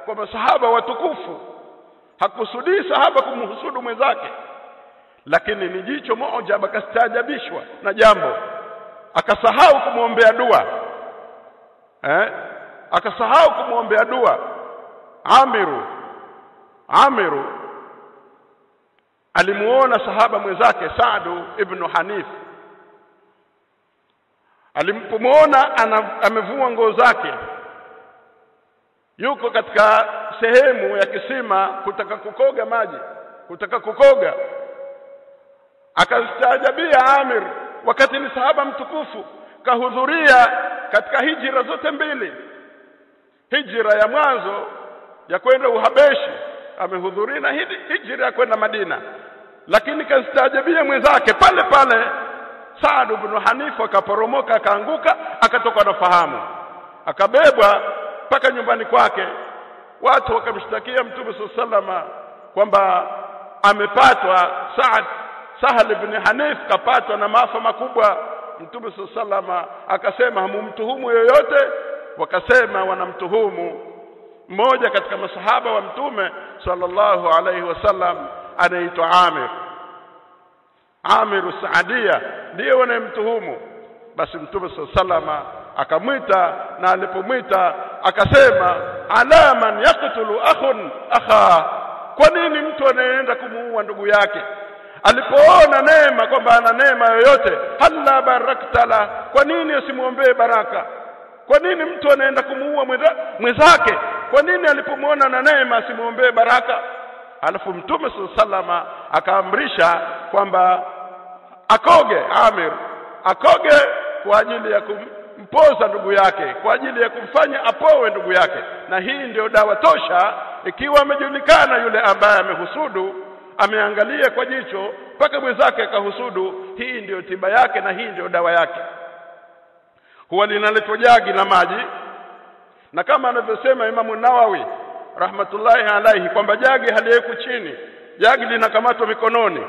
kwa masahaba watukufu hakusudii sahaba kumhusudu mwenzake lakini ni jicho moja akastaajabishwa na jambo akasahau kumwombea dua eh akasahau kumwombea dua Amiru Amiru alimuona sahaba mwenzake Saadu ibn Hanif alimpomwona amevua nguo zake yuko katika sehemu ya kisima kutaka kukoga maji kutaka kukoga akastaajabia Amir wakati ni sahaba mtukufu kahudhuria katika hijira zote mbili hijira ya mwanzo ya kwenda Uhabeshi amehudhuria na hijira ya kwenda Madina lakini kastaajabia mwenzake pale pale Saad ibn Hanifu akaporomoka akaanguka akatoka na fahamu akabebwa mpaka nyumbani kwake watu wakamshtakia mtume sallama kwamba amepatwa Saad Sahal ibn Hanif kapatwa na maafa makubwa mtume sallama akasema hamumtuhumu yoyote wakasema wanamtuhumu mmoja katika masahaba wa mtume sallallahu alaihi wasallam anaitwa Amir Amir Saadia ndiye wanayemtuhumu basi mtume sallama akamwita na alipomwita akasema ala man yaqtulu akhun akha kwa nini mtu anayeenda kumuua ndugu yake alipoona neema kwamba ana neema yoyote halla baraktala kwa nini asimwombee baraka kwa nini mtu anaenda kumuua mwenzake kwa nini alipomwona na neema asimwombee baraka alafu mtume sallama akaamrisha kwamba akoge Amir akoge kwa ajili ya kumpoza ndugu yake kwa ajili ya kumfanya apowe ndugu yake na hii ndio dawa tosha ikiwa amejulikana yule ambaye amehusudu ameangalia kwa jicho mpaka mwenzake akahusudu hii ndiyo tiba yake na hii ndiyo dawa yake huwa linaletwa jagi la maji na kama anavyosema Imamu Nawawi rahmatullahi alaihi kwamba jagi haliwekwi chini jagi linakamatwa mikononi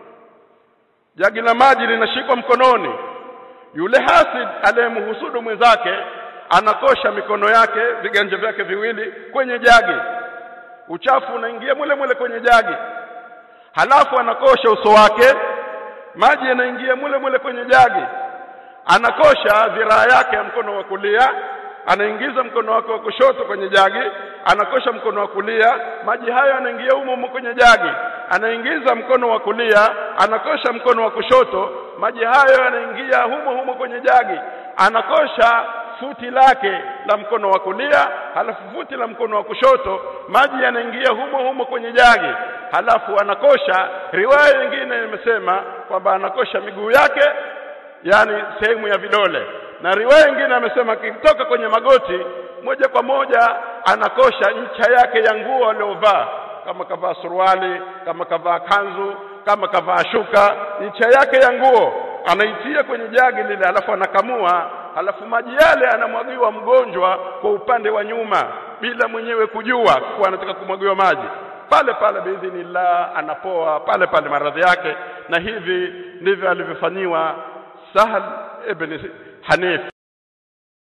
jagi la maji linashikwa mkononi yule hasid aliyemhusudu mwenzake anakosha mikono yake viganja vyake viwili kwenye jagi uchafu unaingia mule mule kwenye jagi halafu anakosha uso wake maji yanaingia mule mule kwenye jagi anakosha dhiraa yake ya mkono wa kulia anaingiza mkono wake wa kushoto kwenye jagi anakosha mkono wa kulia maji hayo yanaingia humo humo kwenye jagi anaingiza mkono wa kulia anakosha mkono wa kushoto maji hayo yanaingia humo humo kwenye jagi anakosha futi lake la mkono wa kulia halafu futi la mkono wa kushoto maji yanaingia humo humo kwenye jagi halafu anakosha riwaya nyingine imesema kwamba anakosha miguu yake yani sehemu ya vidole na riwaya nyingine amesema akitoka kwenye magoti moja kwa moja anakosha ncha yake ya nguo aliyovaa kama kavaa suruali kama kavaa kanzu kama kavaa shuka ncha yake ya nguo anaitia kwenye jagi lile alafu anakamua alafu maji yale anamwagiwa mgonjwa kwa upande wa nyuma bila mwenyewe kujua kuwa anataka kumwagiwa maji pale pale biidhnillah anapoa pale pale maradhi yake na hivi ndivyo alivyofanyiwa Sahal ibn Hanif